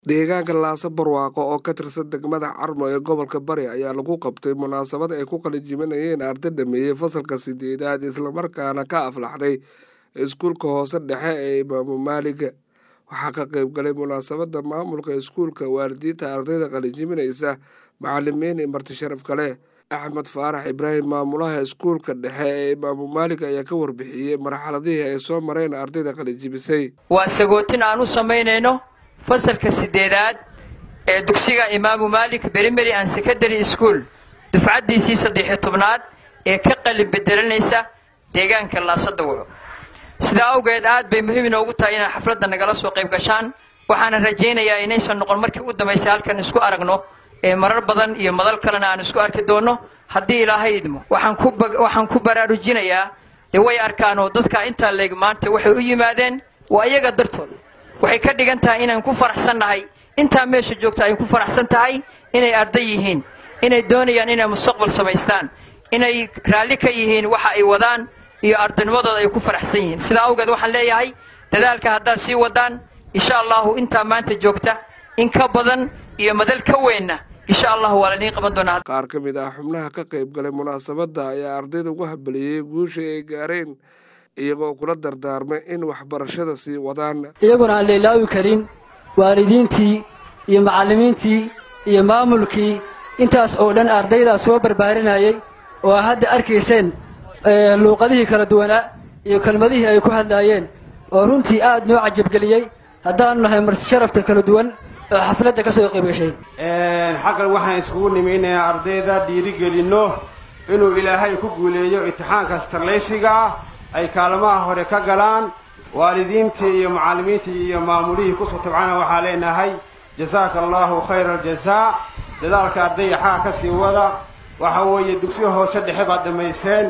deegaanka laasa barwaaqo oo ka tirsan degmada carmo ee gobolka bari ayaa lagu qabtay munaasabad ay ku qalijiminayeen arday dhameeyey fasalka sideedaad islamarkaana ka aflaxday iskuulka hoose dhexe ee imaamu maaliga waxaa ka qayb galay munaasabada maamulka iskuulka waalidiinta ardayda qalijiminaysa macalimiin iyo marti sharaf kale axmed faarax ibraahim maamulaha iskuulka dhexe ee imaamu maalig ayaa ka warbixiyey marxaladihii ay soo mareen ardayda qalijibisay waa sagootin aan u samaynayno fasalka sideedaad ee dugsiga imaamu maalik berimeri an secondary school dufcaddiisii saddexiyo tobnaad ee ka qalin bedelanaysa deegaanka laasadawco sidaa awgeed aad bay muhiim inoogu tahay inay xafladda nagala soo qayb gashaan waxaana rajaynayaa inaysan noqon markii u dambaysay halkan isku aragno ee marar badan iyo madal kalena aan isku arki doonno haddii ilaahay idmo waxaan ku baraarujinayaa dee way arkaan oo dadka intaa leeg maanta waxay u yimaadeen waa iyaga dartood waxay ka dhigan tahay inaan ku faraxsannahay intaa meesha joogta ay ku faraxsan tahay inay arday yihiin inay doonayaan inay mustaqbal samaystaan inay raalli ka yihiin waxa ay wadaan iyo ardaynimadooda ay ku faraxsan yihiin sidaa awgeed waxaan leeyahay dadaalka haddaad sii wadaan insha allahu intaa maanta joogta in ka badan iyo madal ka weynna insha allahu waa laidiin qaban doonaa qaar ka mid ah xubnaha ka qayb galay munaasabadda ayaa ardayda ugu habaliyey guusha ay gaareen iyagoo kula dardaarmay in waxbarashada sii wadaan iyaguna aan leilaawi karin waalidiintii iyo macallimiintii iyo maamulkii intaas oo dhan ardaydaa soo barbaarinayay oo aa hadda arkayseen luuqadihii kala duwanaa iyo kelmadihii ay ku hadlaayeen oo runtii aad noo cajabgeliyey haddaanu nahay marti sharafta kala duwan oo xafladda ka soo qayb gashay xaqan waxaan iskugu nimi inaan ardayda dhiirigelinno inuu ilaahay ku guuleeyo imtixaanka starlaysiga ah ay kaalmaha hore ka galaan waalidiintii iyo macallimiintii iyo maamulihii kusoo tabcana waxaa leenahay jasaaka allahu khayra aljazaa dadaalka ardayga xaqa ka sii wada waxa weeye dugsiga hoose dhexe baad dhammayseen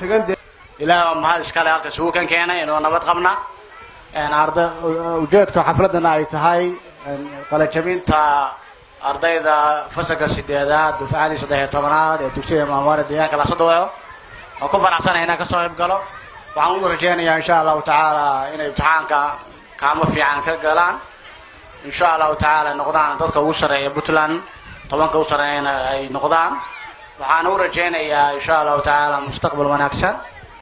ilaah waa mahad iskale halka isugu kan keenay inuu nabad qabna arda ujeedka xafladdana ay tahay qalajabinta ardayda fasalka sideedaad dufcadii saddexiyo tobanaad ee dugsiga maamwaale deegaanka laasadawaco oo ku faraxsanaya inaan kasoo qayb galo waxaan ugu rajaynayaa insha allahu tacaala inay imtixaanka kaamo fiican ka galaan insha allahu tacaala noqdaan dadka ugu sarreeya puntland tobanka u sarreeyana ay noqdaan waxaan u rajaynayaa insha allahu tacaala mustaqbal wanaagsan